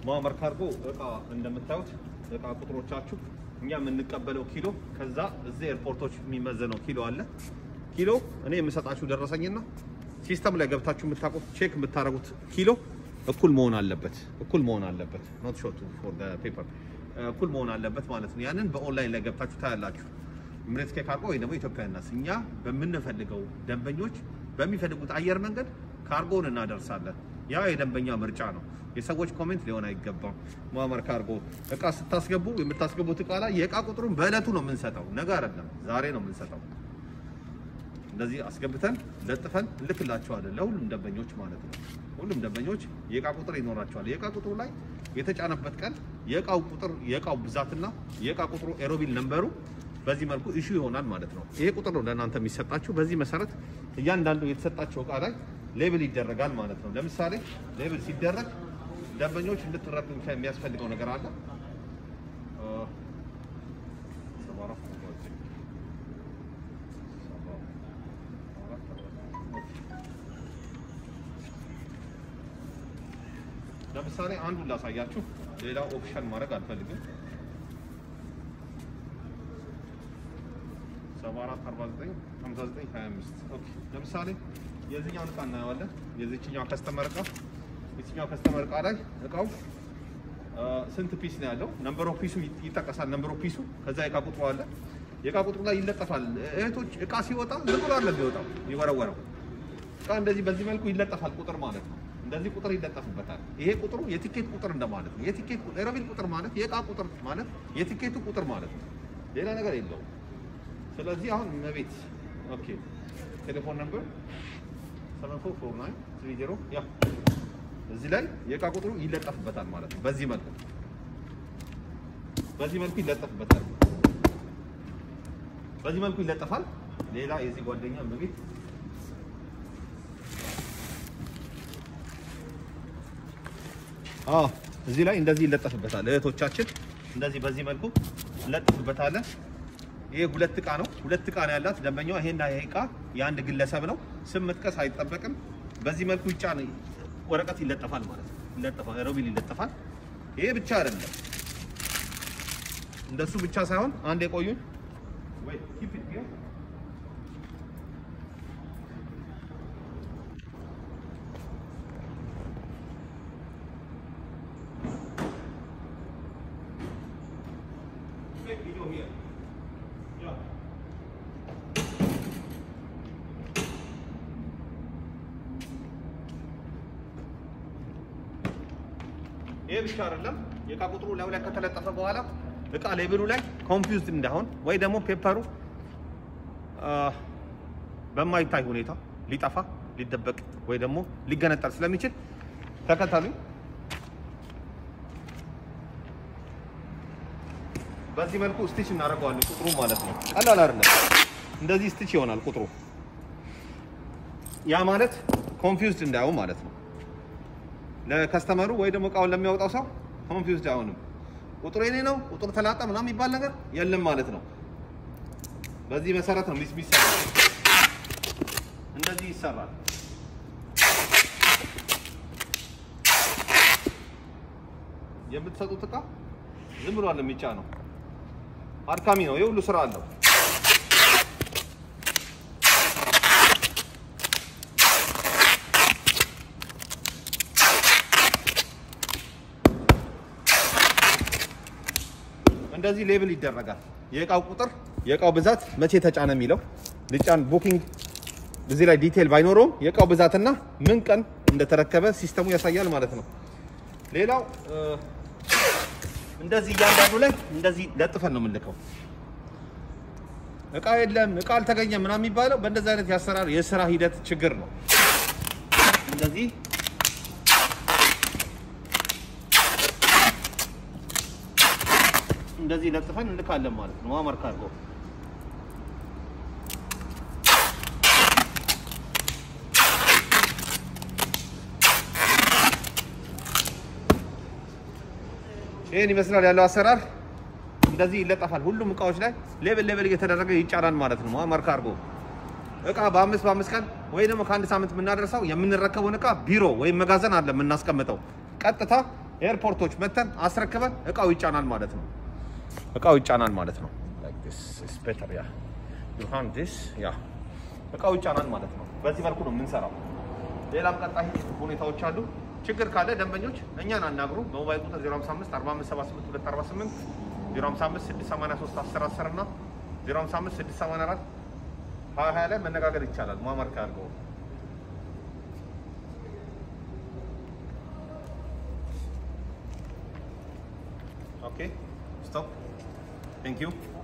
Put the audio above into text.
ሙአመር ካርጎ እቃ እንደምታዩት እቃ ቁጥሮቻችሁ እኛ የምንቀበለው ኪሎ ከዛ እዚህ ኤርፖርቶች የሚመዘነው ኪሎ አለ። ኪሎ እኔ የምሰጣችሁ ደረሰኝና ሲስተም ላይ ገብታችሁ የምታውቁት ቼክ የምታደርጉት ኪሎ እኩል መሆን አለበት። እኩል መሆን አለበት። ኖት ሾት ፎር ዘ ፔፐር እኩል መሆን አለበት ማለት ነው። ያንን በኦንላይን ላይ ገብታችሁ ታያላችሁ። ምሬት ኬክ ካርጎ ወይ ደግሞ ኢትዮጵያ ናስ እኛ በምንፈልገው ደንበኞች በሚፈልጉት አየር መንገድ ካርጎን እናደርሳለን። ያ የደንበኛ ምርጫ ነው። የሰዎች ኮሜንት ሊሆን አይገባም። ሙአመር ካርጎ እቃ ስታስገቡ የምታስገቡት እቃ ላይ የእቃ ቁጥሩን በእለቱ ነው የምንሰጠው፣ ነገ አይደለም፣ ዛሬ ነው የምንሰጠው። እንደዚህ አስገብተን ለጥፈን እንልክላቸዋለን ለሁሉም ደንበኞች ማለት ነው። ሁሉም ደንበኞች የእቃ ቁጥር ይኖራቸዋል። የእቃ ቁጥሩ ላይ የተጫነበት ቀን የእቃው ቁጥር የእቃው ብዛትና የእቃ ቁጥሩ ኤሮቢል ነንበሩ በዚህ መልኩ ኢሹ ይሆናል ማለት ነው። ይሄ ቁጥር ነው ለእናንተ የሚሰጣችሁ። በዚህ መሰረት እያንዳንዱ የተሰጣቸው እቃ ላይ ሌብል ይደረጋል ማለት ነው። ለምሳሌ ሌብል ሲደረግ ደንበኞች እንድትረዱ የሚያስፈልገው ነገር አለ። ለምሳሌ አንዱን ላሳያችሁ፣ ሌላ ኦፕሽን ማድረግ አልፈልግም። 74495925 ኦኬ። ለምሳሌ የዚህኛውን እቃ እናየዋለን። የዚህኛው ከስተመር እቃ የዚህኛው ከስተመር እቃ ላይ እቃው ስንት ፒስ ነው ያለው? ነምበር ኦፍ ፒሱ ይጠቀሳል። ነምበር ኦፍ ፒሱ ከዛ የእቃ ቁጥሩ አለ። የእቃ ቁጥሩ ላይ ይለጠፋል። እህቶች እቃ ሲወጣ ዝም ብሎ አለ የሚወጣው ይወረወረው እቃ እንደዚህ በዚህ መልኩ ይለጠፋል። ቁጥር ማለት ነው። እንደዚህ ቁጥር ይለጠፍበታል። ይሄ ቁጥሩ የቲኬት ቁጥር እንደማለት ነው። የቲኬት ቁጥር ኤሮቢል ቁጥር ማለት የእቃ ቁጥር ማለት የቲኬቱ ቁጥር ማለት ነው። ሌላ ነገር የለውም። ስለዚህ አሁን መቤት ኦኬ፣ ቴሌፎን ነምበር 744930 ያ እዚህ ላይ የእቃ ቁጥሩ ይለጠፍበታል ማለት ነው። በዚህ መልኩ በዚህ መልኩ ይለጠፍበታል። በዚህ መልኩ ይለጠፋል። ሌላ የዚህ ጓደኛ መቤት አዎ እዚህ ላይ እንደዚህ ይለጠፍበታል። እህቶቻችን እንደዚህ በዚህ መልኩ እንለጥፍበታለን። ይሄ ሁለት እቃ ነው። ሁለት እቃ ነው ያላት ደንበኛዋ። ይሄና ይሄ እቃ የአንድ ግለሰብ ነው። ስም መጥቀስ አይጠበቅም። በዚህ መልኩ ይጫን ወረቀት ይለጠፋል ማለት ነው። ይለጠፋል፣ ሮቢል ይለጠፋል። ይሄ ብቻ አይደለም፣ እንደሱ ብቻ ሳይሆን አንድ የቆዩን ወይ keep it here Take video here. Yeah. ይሄ ብቻ አይደለም። የእቃ ቁጥሩ ላዩ ላይ ከተለጠፈ በኋላ እቃ ሌብሉ ላይ ኮንፊውዝድ እንዳይሆን ወይ ደግሞ ፔፐሩ በማይታይ ሁኔታ ሊጠፋ ሊደበቅ ወይ ደግሞ ሊገነጠል ስለሚችል ተከተሉኝ። በዚህ መልኩ ስቲች እናደርገዋለን ቁጥሩ ማለት ነው። ቀላል አይደለም። እንደዚህ ስቲች ይሆናል ቁጥሩ። ያ ማለት ኮንፊውዝድ እንዳይሆን ማለት ነው። ለከስተመሩ ወይ ደግሞ እቃውን ለሚያወጣው ሰው ኮንፊውዝድ አይሆንም። ቁጥሩ የኔ ነው ቁጥሩ ተላጠ ምናምን የሚባል ነገር የለም ማለት ነው። በዚህ መሰረት ነው ሚስ ሚስ እንደዚህ ይሰራል። የምትሰጡት እቃ ዝም ብሎ አለ የሚጫ ነው። አድካሚ ነው። የሁሉ ስራ አለው። እንደዚህ ሌብል ይደረጋል። የእቃው ቁጥር፣ የእቃው ብዛት፣ መቼ ተጫነ የሚለው ልጫን ቡኪንግ እዚህ ላይ ዲቴል ባይኖረውም የእቃው ብዛትና ምን ቀን እንደተረከበ ሲስተሙ ያሳያል ማለት ነው። ሌላው እንደዚህ እያንዳንዱ ላይ እንደዚህ ለጥፈን ነው የምንልከው። እቃ የለም እቃ አልተገኘም ምናምን የሚባለው በእንደዚህ አይነት የአሰራር የስራ ሂደት ችግር ነው። እንደዚህ እንደዚህ ለጥፈን እንልካለን ማለት ነው። ሙአመር ካርጎ ይህን ይመስላል ያለው አሰራር። እንደዚህ ይለጠፋል። ሁሉም እቃዎች ላይ ሌብል ሌብል እየተደረገ ይጫናል ማለት ነው። ሙአመር ካርጎ እቃ በአምስት በአምስት ቀን ወይ ደግሞ ከአንድ ሳምንት የምናደርሰው የምንረከበውን እቃ ቢሮ ወይም መጋዘን አለ የምናስቀምጠው። ቀጥታ ኤርፖርቶች መተን አስረክበን እቃው ይጫናል ማለት ነው። እቃው ይጫናል ማለት ነው። Like this is better, yeah. You hand this, yeah. እቃው ይጫናል ማለት ነው። በዚህ መልኩ ነው የምንሰራው። ሌላም ቀጣይ ሁኔታዎች አሉ። ችግር ካለ ደንበኞች እኛን አናግሩ። በሞባይል ቁጥር 055 4578 248 055 683 1010 እና 055 684 2020 ላይ መነጋገር ይቻላል። ሙአመር ካርገው ኦኬ ስቶፕ ቴንክ ዩ